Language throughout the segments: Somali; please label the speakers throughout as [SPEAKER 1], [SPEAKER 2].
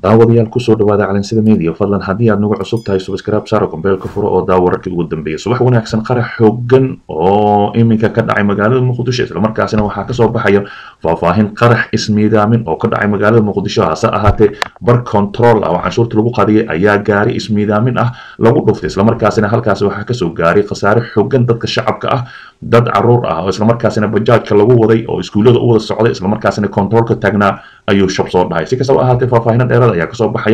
[SPEAKER 1] daawadayaal kusoo dhawaada calansida media fadlan haddii aad nagu cusub tahay subscribe saara kombeelka furo oo daawo wararkii ugu dambeeyay subax wanaagsan qarax xoogan oo iminka ka dhacay magaalada muqdisho islamarkaasina waxaa kasoo baxaya faahfaahin qarax ismiidaamin oo ka dhacay magaalada muqdisho hase ahaatee bar control ah oo canshuurta lagu qadiyay ayaa gaari ismiidaamin ah lagu dhuftay islamarkaasina halkaasi waxaa kasoo gaaray khasaare xoogan dadka shacabka ah dad caruur ah oo islamarkaasina bajaajka lagu waday oo iskuullada u wada socday islamarkaasina controolka taagnaa ayuu shab soo dhahay si kastaba ahaatee faahfaahinan dheerada ayaa kasoo baxaya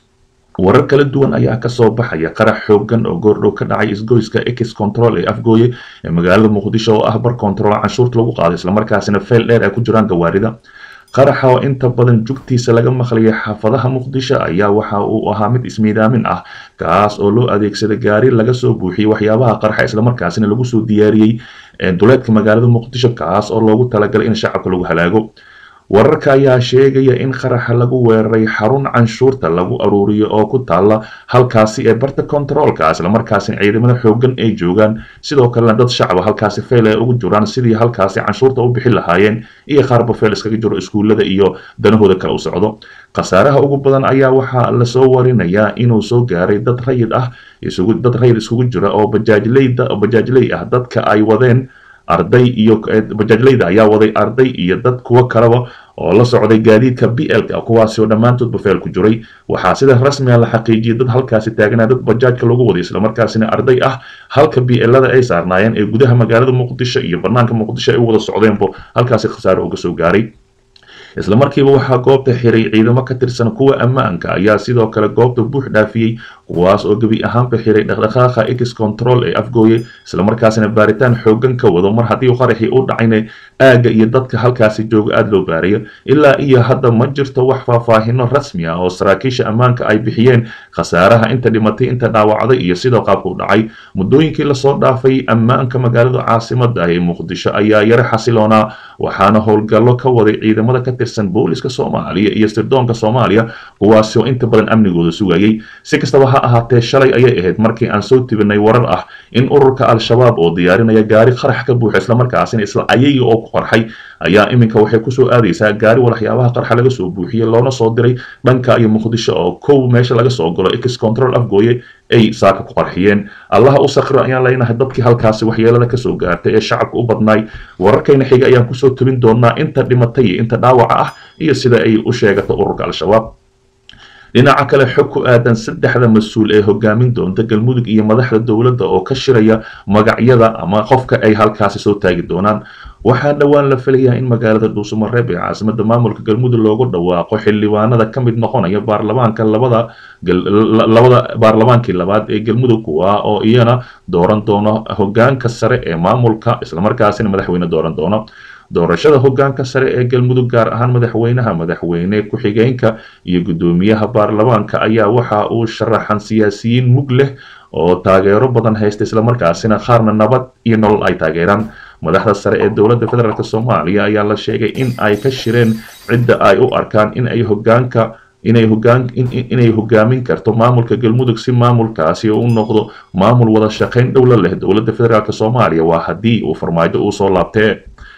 [SPEAKER 1] warar kala duwan ayaa kasoo baxaya qarax xoogan oo goordhow ka dhacay isgoyska ex control ee afgooye ee magaalada muqdisho oo ah bar control canshuurta lagu qaaday islamarkaasina feel dheer ay ku jiraan gawaarida qaraxa oo inta badan jugtiisa laga maqlayay xaafadaha muqdisho ayaa waxa uu ahaa mid ismiidaamin ah kaas oo loo adeegsaday gaari laga soo buuxiyey waxyaabaha qarxa islamarkaasina lagu soo diyaariyey duleedka magaalada muqdisho kaas oo loogu talagalay in shacabka lagu halaago wararka ayaa sheegaya in qaraxa lagu weeraray xarun canshuurta lagu aruuriyo oo ku taala halkaasi ee barta kontaroolka islamarkaasina ciidamada xoogan ay joogaan sidoo kalena dad shacaba halkaasi feyl ay ugu jiraan sidii halkaasi canshuurta u bixin lahaayeen iyo qaarba feyl iskaga jiro iskuullada iyo danahooda kale u socdo khasaaraha ugu badan ayaa waxaa lasoo warinayaa inuu soo gaaray dad rayid ah dad rayid iskugu jira oo bajaajley ah dadka ay wadeen arday iyo bajaajleyda ayaa waday arday iyo dad kuwo kaleba oo la socday gaadiidka b lka kuwaasi oo dhammaantoodba feel ku jiray waxaa sida rasmiga la xaqiijiyay dad halkaasi taagnaa dad bajaajka lagu waday islamarkaasina arday ah halka b lada ay saarnaayeen ee gudaha magaalada muqdisho iyo banaanka muqdisho ay u wada socdeenbo halkaasi khasaare uga soo gaaray isla markiiba waxaa goobta xiray ciidamo ka tirsan kuwa ammaanka ayaa sidoo kale goobta buux dhaafiyey kuwaas oo gebi ahaanba xiray dhaqdhaqaaqa ex control ee afgooye islamarkaasina baaritaan xoogan ka wado mar haddii qaraxii u dhacayna aagga iyo dadka halkaasi jooga aada loo baarayo ilaa iyo hadda ma jirto wax faahfaahino rasmi ah oo saraakiisha ammaanka ay bixiyeen khasaaraha inta dhimatay inta dhaawacday iyo sidoo qaabka u dhacay muddooyinkii lasoo dhaafay ammaanka magaalada caasimada ah ee muqdisho ayaa yaro xasiloonaa waxaana howlgallo ka waday ciidamada ka tirsan booliska soomaaliya iyo sirdoonka soomaaliya kuwaasi oo inta badan amnigooda sugayay si kastaba ha ahaatee shalay ayay ahayd markii aan soo tibinay warar ah in ururka al-shabaab oo diyaarinaya gaari qarax ka buuxa islamarkaasina isla ayaga oo ku qarxay ayaa iminka waxay kusoo aadaysaa gaari waxyaabaha qarxa laga soo buuxiyey loona soo diray dhanka iyo muqdisho oo kow meesha laga soo galo ex control afgooye ay saaka ku qarxiyeen allaha u sakro ayaan leenahay dadkii halkaasi waxyeelada kasoo gaartay ee shacabka u badnaay wararkayna xiga ayaan kusoo tubin doonaa inta dhimatay iyo inta dhaawaca ah iyo sida ay u sheegato ururka al-shabaab dhinaca kale xog ku aadan saddexda mas-uul ee hogaamin doonta galmudug iyo madaxda dowladda oo ka shiraya magacyada ama qofka ay halkaasi soo taagi doonaan waxaa dhowaan la filayaa in magaalada dhuusamareeb ee caasimada maamulka galmudug loogu dhawaaqo xildhibaanada ka mid noqonaya baarlamaanka labada labada baarlamaankii labaad ee galmudug kuwa oo iyana dooran doono hogaanka sare ee maamulka islamarkaasina madaxweyne dooran doono doorashada hogaanka sare ee galmudug gaar ahaan madaxweynaha madaxweyne ku-xigeenka iyo guddoomiyaha baarlamaanka ayaa waxa uu sharaxan siyaasiyiin mug leh oo taageero badan haysta islamarkaasina qaarna nabad iyo nolol ay taageeraan madaxda sare ee dowladda federaalk soomaaliya ayaa la sheegay in ay ka shireen cidda ay u arkaan in ay hogaanka inay hogaan inay hogaamin karto maamulka galmudug si maamulkaasi u noqdo maamul wada shaqayn dhowla leh dowladda federaalk soomaaliya waa haddii uu farmaajo uu soo laabtee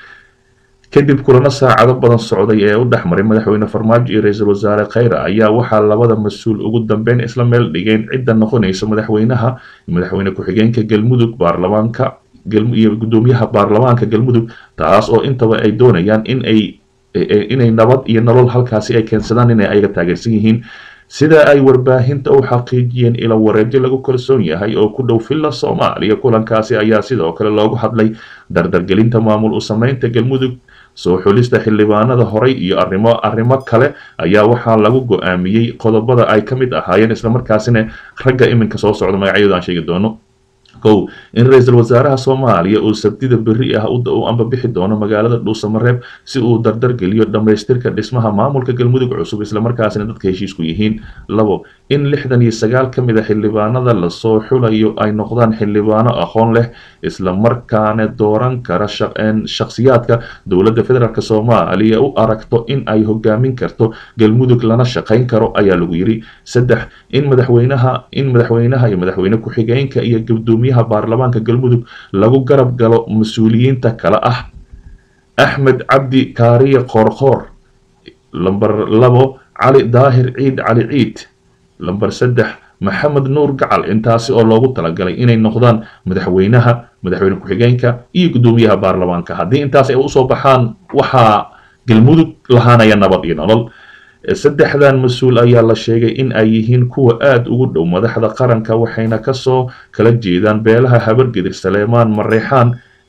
[SPEAKER 1] kadib kulano saacado badan socday ee u dhexmaray madaxweyne farmaajo iyo ra-iisul wasaare khayre ayaa waxaa labada mas-uul ugu dambeyn isla meel dhigeen cidda noqonaysa madaxweynaha madaxweyne ku-xigeenka galmudug baarlamaanka iyo guddoomiyaha baarlamaanka galmudug taas oo intaba ay doonayaan in ay inay nabad iyo nolol halkaasi ay keensadaan inay ayaga taageersan yihiin sida ay warbaahinta u xaqiijiyeen ilo wareejo lagu kalsoon yahay oo ku dhow villa soomaaliya kulankaasi ayaa sidoo kale loogu hadlay dardargelinta maamul u sameynta galmudug soo xulista xildhibaanada horay iyo arrimo arrimo kale ayaa waxaa lagu go-aamiyey qodobada ay ka mid ahaayeen islamarkaasina ragga iminka soo socda magacyadooda aan sheegi doono kow in ra-iisul wasaaraha soomaaliya uu sabtida berri ah u amba bixi doono magaalada dhuusamareeb si uu dardargeliyo dhammaystirka dhismaha maamulka galmudug cusub islamarkaasina dadka heshiisku yihiin labo in lixdan iyo sagaal ka mid a xildhibaanada lasoo xulayo ay noqdaan xildhibaano aqoon leh islamarkaana dooran kara shakhsiyaadka dowladda federaalk soomaaliya u aragto in ay hogaamin karto galmudug lana shaqayn karo ayaa lagu yiri saddex in madaxweynaha in madaxweynaha iyo madaxweyne ku-xigeenka iyo gudoomiyaha baarlamaanka galmudug lagu garab galo mas-uuliyiinta kale ah axmed cabdi kaariye qoorqoor lamber labo cali daahir ciid cali ciid lamber saddex maxamed nuur gacal intaasi oo loogu talagalay inay noqdaan madaxweynaha madaxweyne ku-xigeenka iyo guddoomiyaha baarlamaanka haddii intaas ay usoo baxaan waxaa galmudug lahaanaya nabad iyo nolol saddexdan mas-uul ayaa la sheegay in ay yihiin kuwa aada ugu dhow madaxda qaranka waxayna kasoo kala jeedaan beelaha habargedir saleemaan mareexaan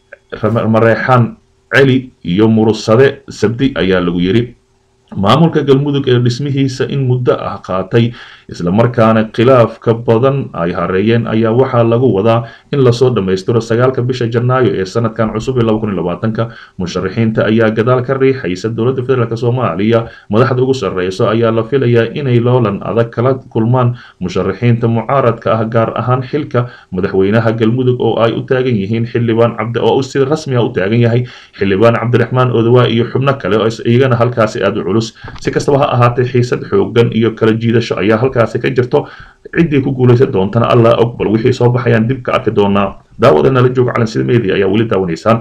[SPEAKER 1] mareexaan celi iyo murusade sabdi ayaa lagu yidhi maamulka galmudug ee dhismihiisa in muddo ah qaatay islamarkaana khilaafka badan ay hareeyeen ayaa waxaa lagu wadaa in lasoo dhammaystiro sagaalka bisha janaayo ee sanadkan cusub ee laba kun iyo labaatanka musharaxiinta ayaa gadaal ka riixaysa dowladda federaalk soomaaliya madaxda ugu sarreyso ayaa la filayaa inay loolan adag kala kulmaan musharaxiinta mucaaradka ah gaar ahaan xilka madaxweynaha galmudug oo ay u taagan yihiin xildhibaan cabdi oo si rasmi ah u taagan yahay xildhibaan cabdiraxmaan odawaa iyo xubno kale oo iyagana halkaasi aada u culus si kastaba ha ahaatee xiisad xoogan iyo kala jiidasho ayaa halkaasi ka jirto ciddii ku guulaysan doontana allah og bal wixii soo baxayaan dib ka arki doonaa daawada nala joog calansida media ayaa weli daawanaysaan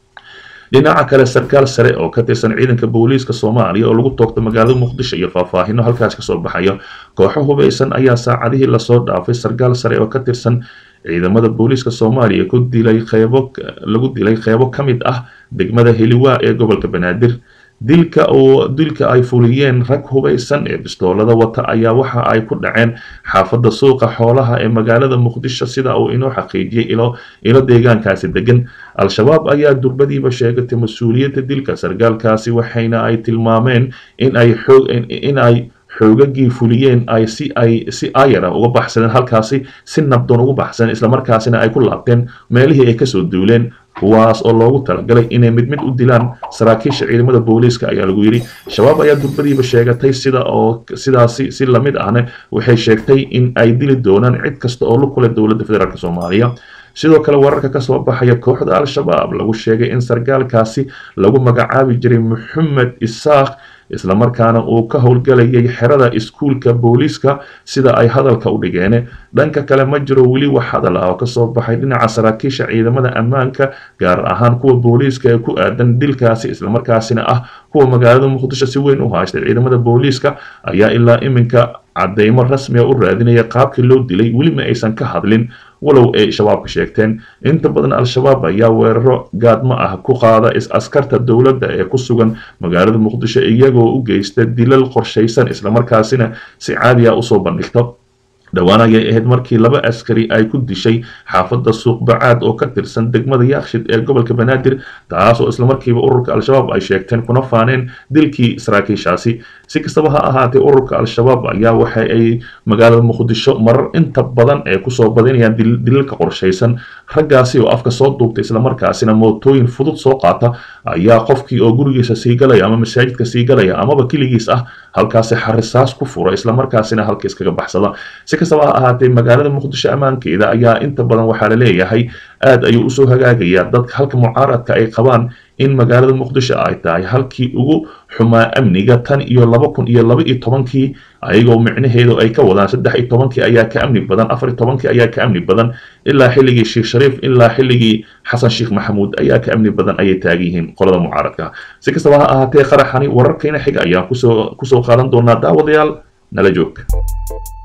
[SPEAKER 1] dhinaca kale sarkaal sare oo ka tirsan ciidanka booliiska soomaaliya oo lagu toogto magaalada muqdisho iyo faahfaahino halkaas kasoo baxaya kooxo hubaysan ayaa saacadihii lasoo dhaafay sarkaal sare oo ka tirsan ciidamada booliiska soomaaliya ku dilay qeybo lagu dilay qeybo ka mid ah degmada heliwaa ee gobolka banaadir dilka oo dilka ay fuliyeen rag hubaysan ee bistoolada wata ayaa waxa ay ku dhaceen xaafadda suuqa xoolaha ee magaalada muqdisho sida uu inoo xaqiijiyey ilo ilo deegaankaasi degan al-shabaab ayaa durbadiiba sheegatay mas-uuliyadda dilka sargaalkaasi waxayna ay tilmaameen in ay xoog in ay xoogagii fuliyeen ay si ay si ayara uga baxsadeen halkaasi si nabdoon ugu baxsadeen islamarkaasina ay ku laabteen meelihii ay kasoo duuleen kuwaas oo loogu talagalay inay mid mid u dilaan saraakiisha ciidamada booliiska ayaa lagu yidhi shabaab ayaa durbadiiba sheegatay sida oo sidaasi si lamid ahna waxay sheegtay in ay dili doonaan cid kasta oo lug kule dowladda federaalk soomaaliya sidoo kale wararka kasoo baxaya kooxda al-shabaab lagu sheegay in sargaalkaasi lagu magacaabi jiray maxamed isaaq islamarkaana uu ka howlgalayay xerada iskuulka booliiska sida ay hadalka u dhigeen dhanka kale ma jiro weli wax hadal ah oo kasoo baxay dhinaca saraakiisha ciidamada ammaanka gaar ahaan kuwa booliiska ee ku aadan dilkaasi islamarkaasina ah kuwa magaalada muqdisho si weyn u haystay ciidamada booliiska ayaa ilaa iminka cadeymo rasmiga u raadinaya qaabkii loo dilay weli ma aysan ka hadlin walow ay shabaabka sheegteen inta badan al-shabaab ayaa weeraro gaadmo ah ku qaada is-askarta dowladda ee ku sugan magaalada muqdisho iyagoo u geysta dilal qorshaysan islamarkaasina si caadi ah usoo bandhigto dhowaan ayay ahayd markii laba askari ay ku dishay xaafadda suuqbacaad oo ka tirsan degmada yaakshid ee gobolka banaadir taas oo islamarkiiba ururka al-shabaab ay sheegteen kuna faaneen dilkii saraakiishaasi si kastaba ha ahaatee ururka al-shabaab ayaa waxa ay magaalada muqdisho marar inta badan ee kusoo badinayaan dilalka qorshaysan raggaasi oo afka soo duubtay islamarkaasina mootooyin fudud soo qaata ayaa qofkii oo gurigiisa sii galaya ama masaajidka sii galaya amaba keligiis ah halkaasi xarisaas ku fura islamarkaasina halka iskaga baxsada si kastaba ha ahaatee magaalada muqdisho ammaankeeda ayaa inta badan waxaa la leeyahay aad ayuu usoo hagaagayaa dadka halka mucaaradka ay qabaan in magaalada muqdisho ay tahay halkii ugu xumaa amniga tan iyo laba kun iyo laba iyo tobankii ayagoo micnaheedu ay ka wadaan saddex iyo tobankii ayaa ka amni badan afar iyo tobankii ayaa ka amni badan ilaa xilligii sheekh shariif ilaa xilligii xasan sheekh maxamuud ayaa ka amni badan ayay taagan yihiin qolada mucaaradka si kastaba ha ahaatee qaraxani wararkayna xiga ayaan kusoo kusoo qaadan doonaa daawadayaal nala joog